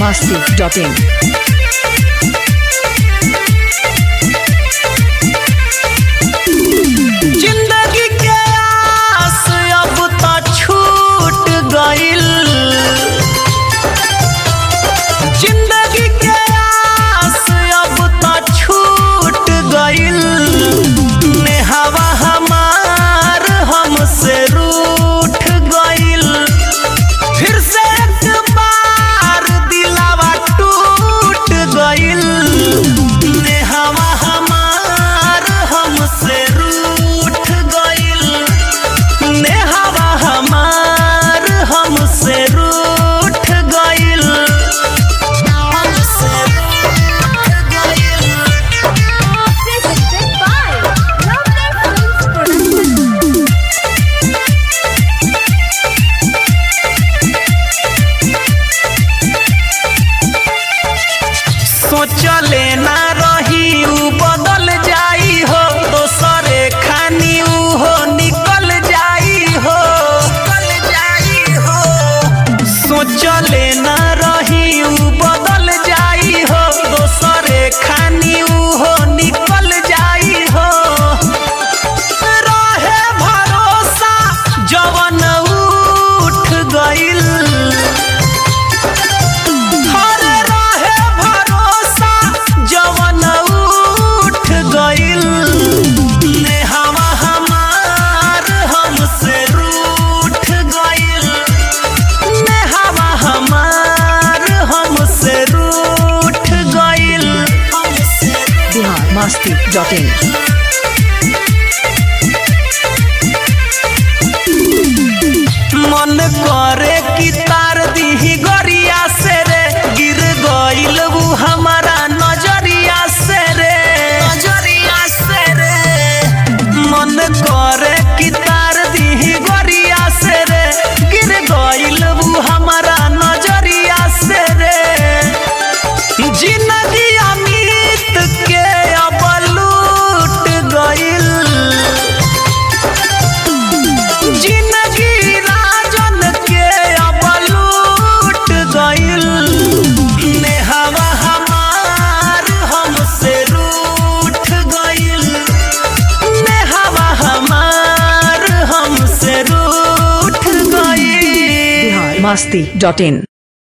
masti.in. जिंदगी के आस अब त छूट गइल जिंदगी के आस अब त छूट गइल नेहवा हमार हमसे रूठ गइल फिर से एक बार दिलावा टूट गइल नेहवा हमार हमसे रूठ गइल नेहवा हमार हमसे रूठ गइल हमसे रूठ गइल Presented by Lovely Films Production. सोचले ना रही उ बदल जाई हो दोसरे खानी उ हो निकल जाई हो निकल जाई हो सोचले ना रही उ बदल जाई हो दोसरे खानी उ हो निकल जाई हो रहे भरोसा जवन उठ गइल हर रहे भरोसा जवन उठ गइल नेहवा हमार हमसे रूठ गइल नेहवा हमार हमसे रूठ गइल हमसे Bihar masti.in. मन करे कि तार दीही गरिया से रे गिर गइल उ हमारा नजरिया से रे नजरिया से रे मन करे कि तार दीही गरिया से रे गिर गइल उ हमारा नजरिया से रे जिंदगी अमित के अब लूट गइल जिंदगी राजन के अब लूट गइल नेहवा हमार हमसे रूठ गइल नेहवा हमार हमसे रूठ गइल Bihar masti.in.